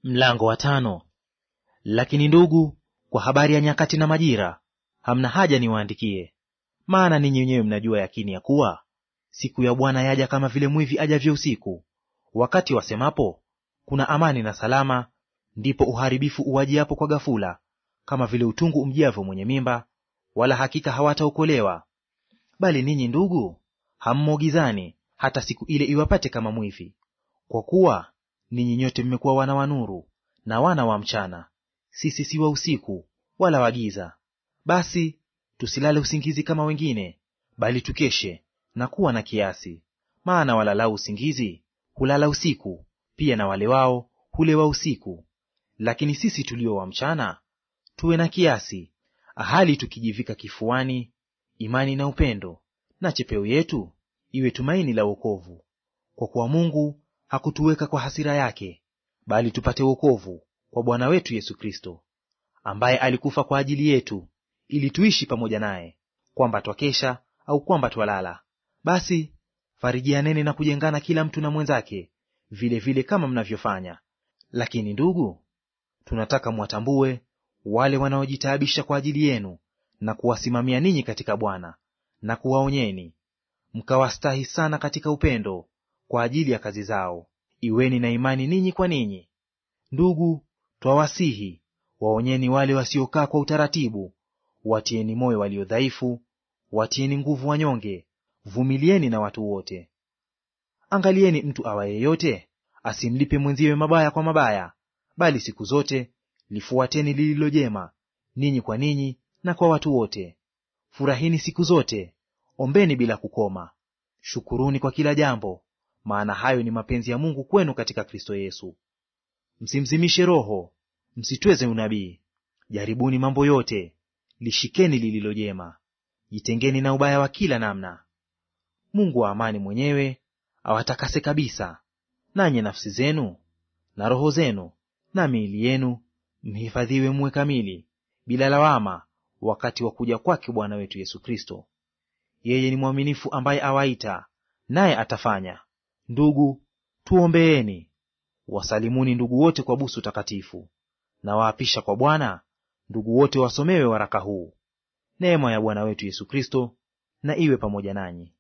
Mlango wa tano. Lakini ndugu, kwa habari ya nyakati na majira, hamna haja niwaandikie. Maana ninyi wenyewe mnajua yakini ya kuwa siku ya Bwana yaja kama vile mwivi ajavyo usiku. Wakati wasemapo kuna amani na salama, ndipo uharibifu uwajiapo kwa ghafula, kama vile utungu umjiavyo mwenye mimba, wala hakika hawataokolewa. Bali ninyi ndugu, hammo gizani, hata siku ile iwapate kama mwivi. Kwa kuwa ninyi nyote mmekuwa wana wa nuru na wana wa mchana; sisi si wa usiku wala wa giza. Basi tusilale usingizi kama wengine, bali tukeshe na kuwa na kiasi. Maana walalao usingizi hulala usiku, pia na wale wao hulewa usiku. Lakini sisi tulio wa mchana tuwe na kiasi, hali tukijivika kifuani imani na upendo, na chepeo yetu iwe tumaini la wokovu. Kwa kuwa Mungu hakutuweka kwa hasira yake, bali tupate wokovu kwa Bwana wetu Yesu Kristo, ambaye alikufa kwa ajili yetu, ili tuishi pamoja naye, kwamba twakesha au kwamba twalala. Basi farijianeni na kujengana kila mtu na mwenzake, vile vile kama mnavyofanya. Lakini ndugu, tunataka mwatambue wale wanaojitaabisha kwa ajili yenu na kuwasimamia ninyi katika Bwana, na kuwaonyeni, mkawastahi sana katika upendo kwa ajili ya kazi zao. Iweni na imani ninyi kwa ninyi. Ndugu, twawasihi waonyeni wale wasiokaa kwa utaratibu, watieni moyo walio dhaifu, watieni nguvu wanyonge, vumilieni na watu wote. Angalieni mtu awa yeyote asimlipe mwenziwe mabaya kwa mabaya, bali siku zote lifuateni lililo jema, ninyi kwa ninyi na kwa watu wote. Furahini siku zote, ombeni bila kukoma. Shukuruni kwa kila jambo, maana hayo ni mapenzi ya Mungu kwenu katika Kristo Yesu. Msimzimishe Roho, msitweze unabii. Jaribuni mambo yote, lishikeni lililo jema, jitengeni na ubaya wa kila namna. Mungu wa amani mwenyewe awatakase kabisa, nanyi nafsi zenu na roho zenu na miili yenu mhifadhiwe muwe kamili, bila lawama, wakati wa kuja kwake Bwana wetu Yesu Kristo. Yeye ni mwaminifu, ambaye awaita, naye atafanya. Ndugu, tuombeeni. Wasalimuni ndugu wote kwa busu takatifu. Na waapisha kwa Bwana ndugu wote wasomewe waraka huu. Neema ya Bwana wetu Yesu Kristo na iwe pamoja nanyi.